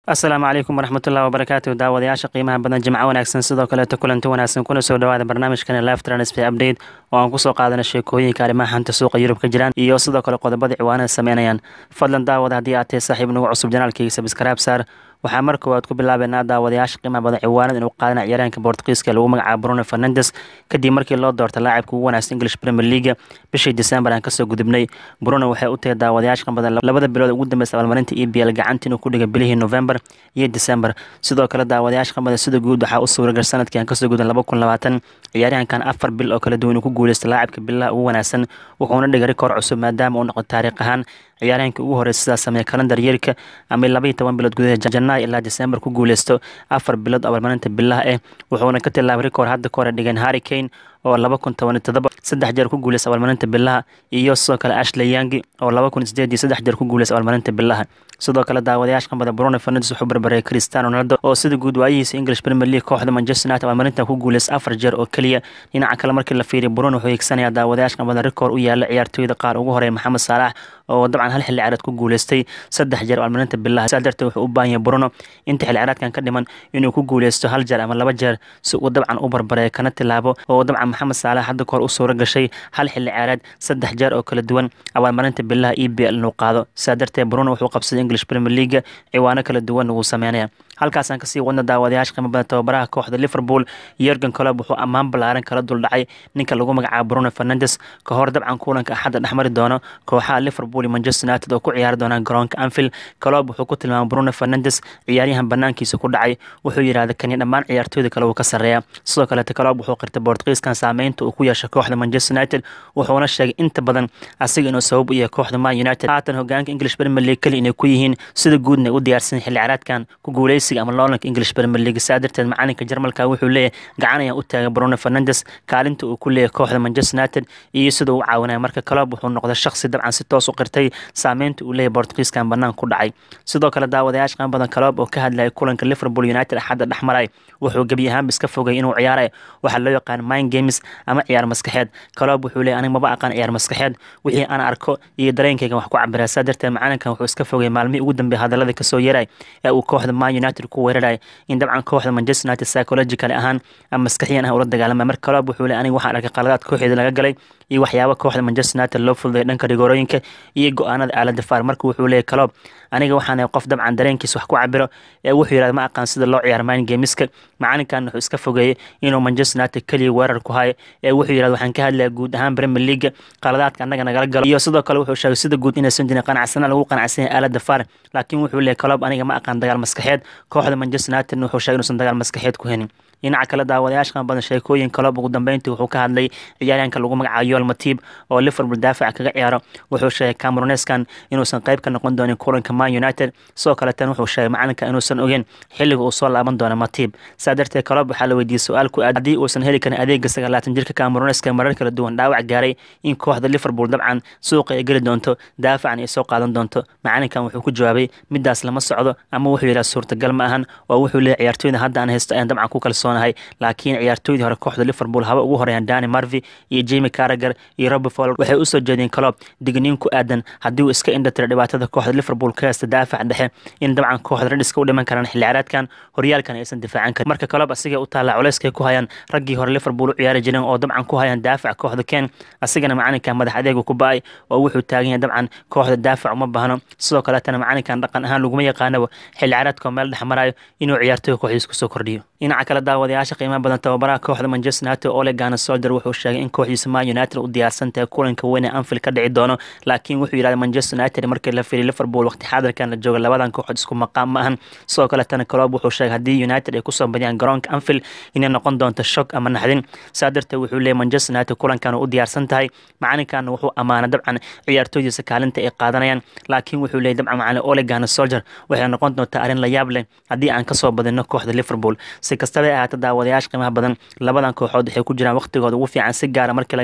asalaamu calaykum waraxmatullahi wabarakaatu daawadayaasha qiimaha badan jimco wanaagsan sidoo kaleeto kulanti wanaagsan kuna soo dhawaada barnaamijkani live transfer update oo aan kusoo qaadana sheekooyinka arrimaha xanta suuqa yurub ka jiraan iyo sidoo kale qodobada ciwaanada sameynayaan fadlan daawada haddii aad tahay saaxiib nagu cusub janaalkayga sabskraib saar waxaa mar koowaad ku bilaabeynaa daawadayaasha qiimaha badan ciwaanada inuu qaadana ciyaaraanka bortugiiska lagu magacaabo bruno fernandes kadib markii loo doortay laacibka ugu wanaagsan english premier league bishii december aan kasoo gudubnay bruno waxay u tahay daawadayaasha qiimaha badan labada bilood ugu dambeysa abaalmarinta e b l gacanta inuu ku dhigay bilihii november iyo december sidoo kale daawadayaasha qiimaha badan sida guud waxaa u suuragal sanadkii aan kasoo gudun laba kun labaatan ciyaaryahankan afar bil oo kala duwan uu ku guuleystay laacibka bilaha ugu wanaagsan wuxuuna dhigay rikoor cusub maadaama uu noqo taariikh ahaan ciyaaryahankii ugu horey sidaas sameeya kalendar yeerka ama labaiyo toban bilood gudaha janaayo ilaa december ku guuleysto afar bilood abaalmarinta bilaha eh wuxuuna ka tilaabay rikoor hadda ka hore dhigeen harry kane oo laba kun tobaniyo todoba saddex jeer ku guuleysta abaalmarinta bilaha iyo sidoo kale ashley yangi oo laba kun sideed iyo saddex jeer ku guuleysta abaalmarinta bilaha sidoo kale daawadayaasha qambada bruno fernandes wuxuu barbareeyay cristiano ronaldo oo sida guud waayihiisa english premier league kooxda manchester united abaalmarintan ku guuleysta afar jeer oo keliya dhinaca kale markii la fiiriyo bruno wuxuu higsanayaa daawadayaasha qambada rikoor u yaala ciyaartooyda qaar ugu horeeya maxamed saalax oo dabcan hal xilli ciyaareed ku guuleystay saddex jeer abaalmarinta bilaha saa darteed wuxuu u baahan yahay bruno inta xilli ciyaareedkan ka dhiman inuu ku guuleysto hal jeer ama laba jeer si uu dabcan u barbareeyo kana tilaabo oo dabcan maxamed saalax hadda kahor u suura gashay hal xilli ciyaareed saddex jeer oo kala duwan abaalmarinta bilaha e b l inuu qaado saa darteed bruno wuxuu qabsaday english premier league ciwaano kala duwan wuu sameynaya halkaasaan kasii wadna daawadayaasha qiimo badan tababaraha kooxda liverpool yorgan colob wuxuu ammaan ballaaran kala duldhacay ninka lagu magacaabo bruno fernandes ka hor dabcan kulanka axadda dhexmari doono kooxaha liverpool iyo manchester united oo ku ciyaari doonaan garoonka anfield colob wuxuu ku tilmaamay bruno fernandes ciyaaryahan banaankiisa ku dhacay wuxuu yidhahda kani dhammaan ciyaartooyda kale wuu ka sarreeya sidoo kaleete colob wuxuu qirtay bortugiiskan saameynta uu ku yeeshay kooxda manchester united wuxuuna sheegay inta badan asiga inuu sabab u yahay kooxda man united haatan hogaanka english premier league keli inay ku yihiin sida guudna u diyaarsan xilli ciyaareedkan ku guuleysiga ama loolanka english premier league saa darteed macalinka jarmalka wuxuu leeyahay gacan ayaan u taagay bruno fernandes kaalinta uu ku leeyahay kooxda manchester united iyo sida uu caawinaya marka colob wuxuu noqday shakhsi dabcan si toos u qirtay saameynta uu leeyahay bortugiiskan banaan ku dhacay sidoo kale daawadayaasha qaan badan colob oo ka hadlayay kulanka liverpool united axadda dhexmaray wuxuu gebi ahaanba iska fogay inuu ciyaaray waxaa loo yaqaan mind games ama ciyaar maskaxeed colob wuxuu leeyahay aniga maba aqaan ciyaar maskaxeed wixii aan arko iyo dareenkayga wax ku cabiraa saa darteed macalinkan wuxuu iska fogay maalmihii ugu dambeeya hadallada kasoo yeeray ee uu kooxda man united ku weeraray in dabcan kooxda manchester united psychological ahaan ama maskaxiyan ah ula dagaalamay marka colob wuxuu leeyahay aniga waxaan arkay qaladaad kooxeeda laga galay iyo waxyaaba kooxda manchester united loo fududay dhanka rigoorooyinka iyo go-aanada aalada faar marka wuxuu leeyahay colob aniga waxaan qof dabcan dareenkiisa wax ku cabiro ee wuxuu yidhahda ma aqaan sida loo ciyaar mind gameska macalinkan wuxuu iska fogeeyey inuu manchester united keliya weerar ku hayo ee wuxuu yidhahda waxaan ka hadlaya guud ahaan premier league qaladaadka annaga nagala galo iyo sidoo kale wuxuu sheegay sida guud inaysan jirin qanacsana lagu qanacsan yahay aalada faar laakiin wuxuu leeyahay colob aniga ma aqaan dagaal maskaxeed kooxda manchester united wuxuu sheegay inuusan dagaal maskaxeed ku henin dhinaca kale daawadayaasha qan badan sheekooyin colob ugu dambeyntii wuxuu ka hadlay ciyaaryahanka lagu magacaabo yoel matib oo liverpool daafaca kaga ciyaaro wuxuu sheegay cameroneskan inuusan qayb ka noqon doonin kulanka man united sidoo kale tan wuxuu sheegay macalinka inuusan ogeyn xilliga uu soo laaban doono matib saa darteed colob waxaa la weydiiyey su-aal ku aad haddii uusan heli karin adeega sagaalaatan jirka cameroneska marar kala duwan dhaawac gaaray in kooxda liverpool dabcan suuqa ay geli doonto daafacan ay soo qaadan doonto macalinkan wuxuu ku jawaabay midaas lama socdo ama wuxuu yidhaha suurtagal ma ahan oo wuxuu leeyahy ciyaartooyda hadda aan haysto ayaan dabcan ku kalsoonahay laakiin ciyaartooydii hore kooxda liverpool haba ugu horeeyaan dani marvi iyo jemi carager iyo robi fol waxay usoo jeedeen colob digniin ku aadan haddii uu iska indhatira dhibaatada kooxda liverpool ka haysta daafac dhexe in dabcan kooxda redhiska u dhiman karaan xilli ciyaareedkan horyaalkan aysan difaacan karin marka colob asiga u taallaa culeyskay ku hayaan raggii hore liverpool u ciyaari jireen oo dabcan ku hayaan daafac kooxda ken asigana macalinkan madax adeegu ku ba-ay oo wuxuu taagan yahay dabcan kooxda daafac uma baahno sidoo kaleetana macalinkan dhaqan ahaan laguma yaqaanaba xilli ciyaareedkoo meel dhex marayo inuu ciyaartooy kooxdiis kusoo kordhiyo dhinaca kale daawadayaasha qiimaha badan tababaraha kooxda manchester united ole gana solder wuxuu sheegay in kooxdiisa man united u diyaarsan tahay kulanka weyn ee anfield ka dhici doono laakiin wuxuu yidhahda manchester united markii la fiiriy liverpool waqti xaadirkan la jooga labadan kooxood isku maqaam ma ahan sidoo kaletana colob wuxuu sheegay haddii united ay kusoo badiyaan garoonka anfield inay noqon doonto shock ama naxdin saa darteed wuxuu leeyay manchester united kulankan u diyaarsan tahay macalinkan wuxuu amaana dabcan ciyaartooydiisa kaalinta ay qaadanayaan laakiin wuxuu leeyay dabcan macalin ole gana soldier waxay noqon doontaa arrin la yaab leh haddii aan kasoo badino kooxda liverpool si kastaba ahaata daawadayaasha qiimaha badan labadan kooxood waxay ku jiraan waqtigooda ugu fiican si gaara markii laga cabir qaato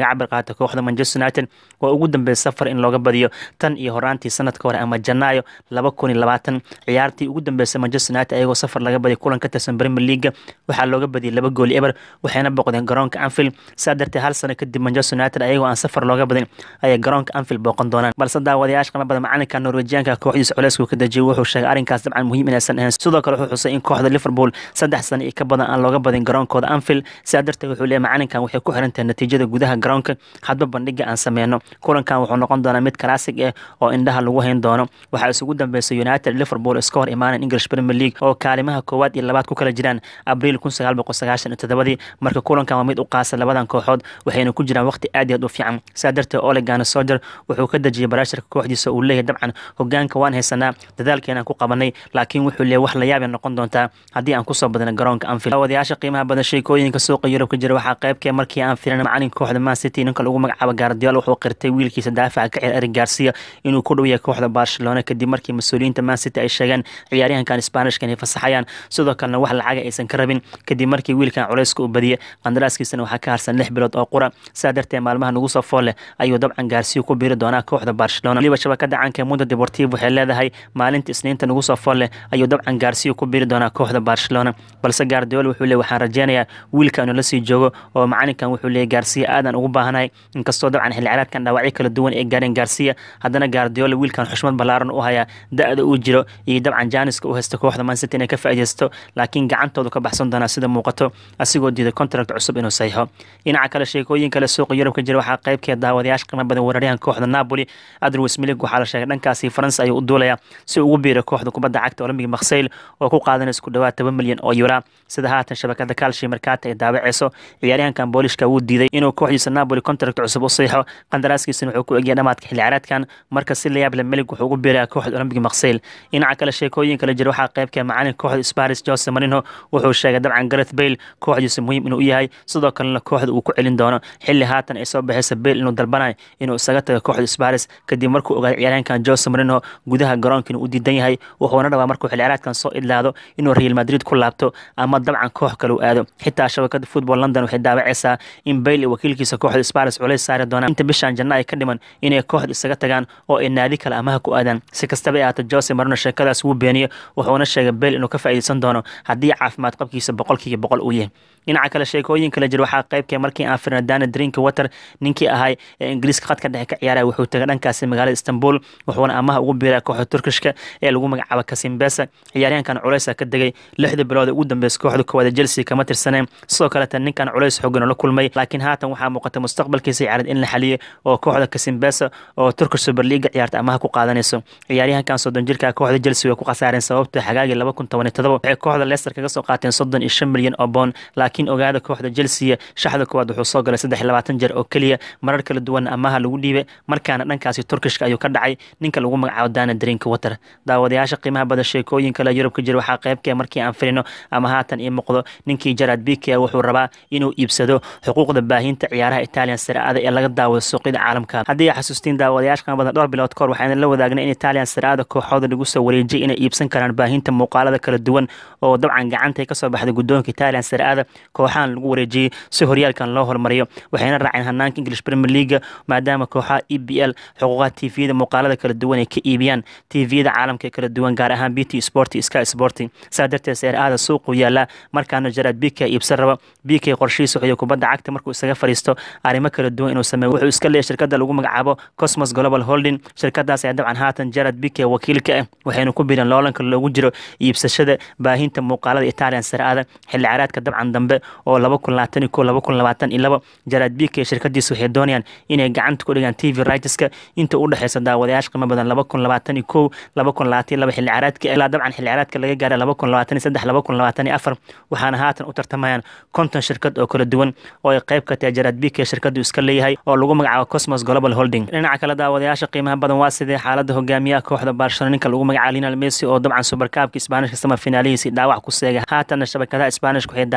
adkaata kooxda manchester united waa ugu dambeeyay safar in looga badiyo tan iyo horaantii sanadka hore ama janaayo laba kun iyo labaatan ciyaartii ugu dambeysay manchester united ayagoo safar laga badiyo kulan ka tirsan premier leaga waxaa looga badiyay laba gooli eber waxayna boqdeen garoonka anfield saa darteed hal sano kadib manchester united ayagoo aan safar looga badin ayay garoonka anfield booqan doonaan balse daawadayaasha qima badan macalinka norwejiyaanka kooxdiisa culeysku ka dejiyay wuxuu sheegay arrinkaas dabcan muhiim inaysan ahayn sidoo kale wuxuu xusay in kooxda liverpool saddex sano iyo ka badan aan looga badin garoonkooda anfield sidaa darteed wuxuu leeyahy macalinkan waxay ku xiran tahay natiijada gudaha garoonka hadba bandhiga aan sameyno kulankan wuxuu noqon doonaa mid kalaasig ah oo indhaha lagu hayn doono waxaa isugu dambeysay united liverpool iska hor imaanan english premier league oo kaalimaha koowaad iyo labaad ku kala jiraan abriil kun sagaal boqol sagaashan iyo todobadii marka kulankan waa mid u qaasa labadan kooxood waxayna ku jiraan waqti aad iyo aad u fiican sidaa darteed olegana soger wuxuu ka dejiyay baraasharka kooxdiisa uu leeyahay dabcan hogaanka waan haysanaa dadaalkeenaan ku qabanay laakiin wuxuu leeyahy wax la yaabay noqon doontaa haddii aan kusoo badna garoonka anfield wadayaasha qiimaha badan sheekooyinka suuqa yurub ka jira waxaa qaybkee markii aan filan macalinka kooxda man city ninka lagu magacaabo gaardiol wuxuu qirtay wiilkiisa daafaca ka ciyaar erig garcia inuu ku dhow yahay kooxda barcelona kadib markii mas-uuliyiinta man city ay sheegeen ciyaaryahankan spanishka inay fasaxayaan sidoo kalena wax lacaga aysan ka rabin kadib markii wiilkan culeyska u badiyay qandaraaskiisana waxaa ka harsan lix bilood oo qura saa darteed maalmaha nagu soo fool leh ayuu dabcan gaarsiyo ku biiri doonaa kooxda barcelona waliba shabakada caanka mundo deportivo waxay leedahay maalinta isniinta nagu soo fool leh ayuu dabcan gaarsiyo ku biiri doonaa kooxda barcelona balse gaardiol wuxuu leey waxaan rajeynayaa wiilka inuu la sii joogo oo macalinkan wuxuu leeyay gaarsiya aadan ugu baahanahay inkastoo dabcan xilli ciyaareedkan dhaawacyo kala duwan ay gaareen gaarsiya haddana gaardiola wiilkan xushmad ballaaran u hayaa da-da uu jiro iyo dabcan jaaniska u haysta kooxda mancity inay ka faaideysto laakiin gacantoodu ka baxsan doonaa sida muuqato asigoo diiday contract cusub inuu saxiixo dhinaca kale sheekooyin kale suuqa yurub ka jira waxaa qaybkeed daawadayaasha qiimo badan weeraryahan kooxda napoli adrwis milig waxaa la sheegay dhankaasi faransa ayuu u duulaya si ugu biiray kooxda kubadda cagta olympic maksayl oo ku qaadanaysa ku dhawaad toban milyan oo yura sida haatan shabakada kalshi markaata ay daawaceyso ciyaaryahankan boolishka wuu diiday inuu kooxdiisa napoli contract cusub u saxiixo qandaraaskiisana wuxuu ku egyahay dhamaadka xilli ciyaareedkan marka si la yaab leh milig wuxuu ugu biiraya kooxda olympic maksayl dhinaca kale sheekooyin kale jira waxaa qaybkee macalinka kooxda sparis jose marino wuxuu sheegay dabcan gareth bale kooxdiisa muhiim inuu u yahay sidoo kalena kooxda uu ku celin doono xilli haatan ay soo baxaysa bale inuu dalbanayo inuu isaga tago kooxda sparis kadib markuu ogaaday ciyaaryahankan jose marino gudaha garoonka inuu u diidan yahay wuxuuna rabaa markuu xilli ciyaareedkan soo idlaado inuu real madrid ku laabto ama dabcan koox kale u aado xitaa shabakada football london waxay daawaceysaa in bale iyo wakiilkiisa kooxda sparis culays saari doonaan inta bishan janna ay ka dhiman inay kooxda isaga tagaan oo ay naadi kale amaha ku aadaan si kastaba ay ahaato jose marino sheekadaas wuu beeniyey wuxuuna sheegay bale inuu ka faa'iideysan doono haddii caafimaad qabkiisa boqolkiiba boqol uu yahay dhinaca kale sheekooyin kale jira waxaa qaybkee markii aan firna dana drink water ninkii ahay ee ingiriiska khadka dhexe ka ciyaaraya wuxuu tagay dhankaasi magaalada istanbul wuxuuna amaha ugu biiraya kooxda turkishka ee lagu magacaabo kasimbesa ciyaaryahankan culeysa ka degay lixda bilood ugu dambeysa kooxda koowaada chelsea kama tirsaneen sidoo kaleta ninkan culeys xoogan la kulmay laakiin haatan waxaa muuqata mustaqbalkiisa ciyaareed in la xaliyay oo kooxda kasimbesa oo turkish super leaga ciyaarta amaha ku qaadanayso ciyaaryahankan soddon jirka kooxda chelsea way ku khasaareen sababta xagaagii laba kun toban iyo todoba waxay kooxda leicester kaga soo qaateen soddon iyo shan milyan oo boon laakiin ogaada kooxda chelsea shaxda koowaad wuxuu soo galay saddex labaatan jeer oo keliya marar kala duwan amaha lagu dhiibay markaana dhankaasi turkishka ayuu ka dhacay ninka lagu magacaabo dana drink water daawadayaasha qiimaha badan sheekooyin kale yurub ka jira waxaa qaybkee markii aan firino ama haatan ii muuqdo ninkii jarad bike wuxuu rabaa inuu iibsado xuquuqda baahinta ciyaaraha italian siraada ee laga daawado suuqyada caalamka haddii aa xasuustiin daawadayaasha qiimo badan dhowr bilood kahor waxaan la wadaagnay in italian siraada kooxooda lagu soo wareejiyay inay iibsan karaan baahinta muuqaalada kala duwan oo dabcan gacanta kasoo baxday guddoonka italian siraada kooxahan lagu wareejiyey si horyaalkan loo hormariyo waxayna raaceen hanaanka english premier leaga maadaama kooxaha e b l xuquuqaha tviyada muuqaalada kala duwan ay ka iibiyaan tviyada caalamka kala duwan gaar ahaan bt sport sky sport saa darteed seeraada suuqu yaala markaana jarad bk iibsan raba bk qorshihiisa wuxuu kubadda cagta markuu isaga fariisto arrimo kala duwan inuu sameeyo wuxuu iska leeyahay shirkadda lagu magacaabo cosmos global holding shirkadaas ayaa dabcan haatan jarad bk wakiilka ah waxayna ku bireen loolanka loogu jiro iibsashada baahinta muuqaalada italian saraada xilli caraadka dabcan dambe oo laba kun labaatan iyo ko laba kun labaatan iyo labo jarad bk shirkadiisa waxay doonayaan inay gacanta ku dhigaan tv rightska inta u dhexeysa daawadayaasha qiimo badan laba kun labaatan iyo kow laba kun labaatan iyo laba xilli caraadka ilaa dabcan xilli caraadka laga gaaray laba kun labaatan iyo saddex laba kun labaatan iyo afar waxaana haatan u tartamayaan konton shirkad oo kala duwan oo ay qayb ka tahay jarad bk shirkadu iska leeyahay oo lagu magacaabo cosmos global holding dhinaca kale daawadayaasha qiimaha badan waa sidee xaalada hogaamiyaha kooxda barcelona ninka lagu magacaabo lionel messi oo dabcan superkaabka isbaanishka sama finaalihiisi dhaawac ku seegay haatanna shabakadaha isbaanishka waxay daawacayaan messi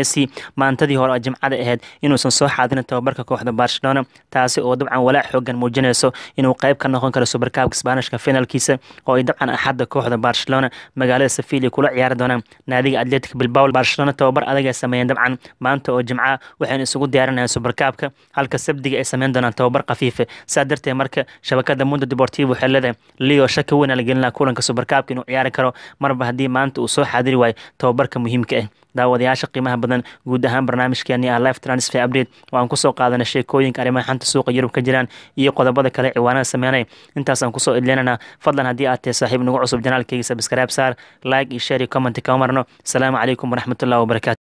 messi maantadii hore oo jimcada ahayd inuusan soo xaadirin tababarka kooxda barcelona taasi oo dabcan walaac xoogan muujinayso inuu qayb ka noqon karo subarkaabka sbaanishka finalkiisa oo ay dabcan axadda kooxda barcelona magaalada sevilla kula ciyaari doonaan naadiga atletic bilbao barcelona tababar adag ay sameeyeen dabcan maanta oo jimca waxayna isugu diyaarinayaan subarkaabka halka sabdiga ay sameyn doonaan tababar khafiife saa darteed marka shabakada mundo deportivo waxay leedahay leo shaka weyn la gelin kulanka subarkaabka inuu ciyaari karo marba haddii maanta uu soo xaadiri waayo tababarka muhiimka ah daawadayaasha qiimaha badan guud ahaan barnaamijkeeni ah life transfer update oo aan kusoo qaadanay sheekooyinka arrimaha xanta suuqa yurub ka jiraan iyo qodobada kale ciwaanada sameynay intaasaan kusoo idlinana fadlan haddii aad tahay saaxiib nagu cusub janaalkayga sabskaraab saar like iyo share iyo comment kama marno asalaamu calaykum waraxmatullahi wabarakatu